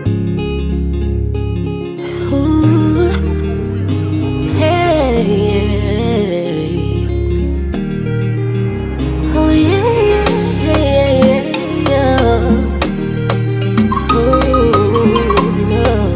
Ooh, hey, yeah. Oh yeah, yeah, yeah, yeah. Ooh, no.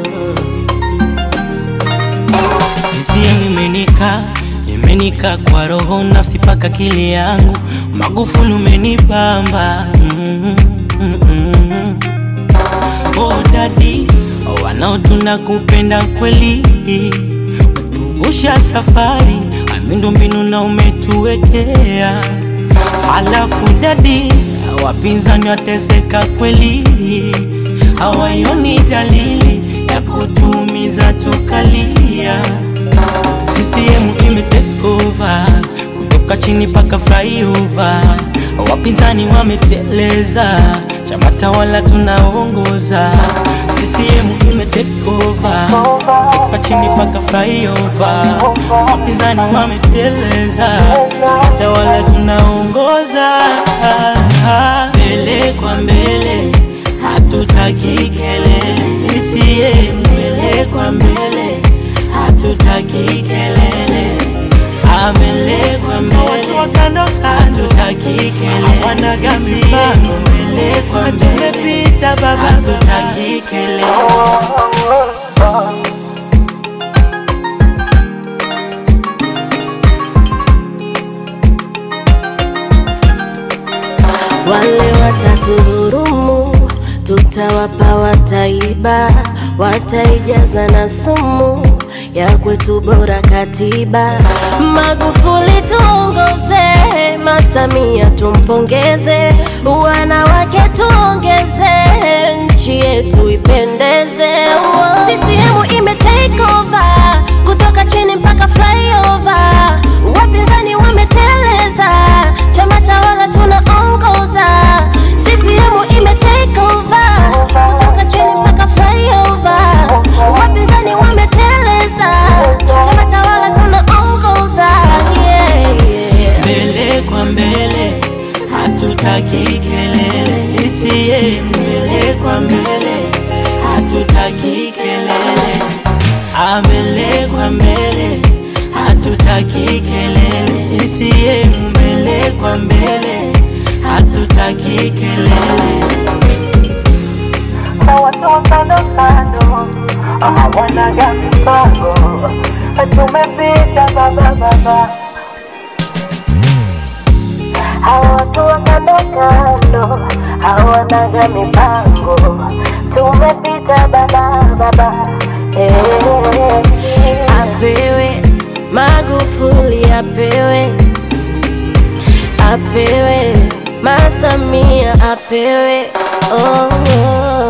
CCM imenika imenika kwa roho nafsi paka akili yangu Magufuli umenibamba mm, mm, mm. Oh dadi wanaotuna kupenda kweli tuvusha safari miundo mbinu na umetuwekea halafu dadi wapinzani wateseka kweli hawaioni dalili ya kutumiza tukalia CCM ime take over kutoka chini paka flyover, wapinzani wameteleza, chama tawala tunaongoza. CCM ime take over kutoka chini paka flyover, wapinzani wameteleza, chama tawala tunaongoza. Mbele kwa mbele, hatutaki kelele. CCM mbele kwa mbele hatutaki kelele, amele kwa mbele, hatutaki kelele, wanaga mipango mbele kwa mbele, tumepita baba, hatutaki kelele. Wale watatudhurumu, tutawapa wataiba, wataijaza na sumu ya kwetu bora katiba. Magufuli tuongoze, Masamia tumpongeze, wanawake tuongeze, nchi yetu ipendeze. CCM ime take over kutoka chini mpaka flyover, wapinzani wameteleza, chama tawala tunaongoza. CCM ime take over kutoka chini mpaka flyover, wapinzani wameteleza, chama tawala tunaongoza. Yeah, yeah. mbele kwa mbele, hatutaki kelele. CCM mbele kwa mbele, hatutaki kelele. Ah, mbele kwa mbele, hatutaki kelele. CCM mbele kwa mbele, hatutaki kelele. watu wa kando kando hawanaga mipango, tumepita baba baba. Hawa watu wa kando kando hawanaga mipango, tumepita baba baba. Eh, apewe Magufuli apewe apewe Masamia apewe oh, oh.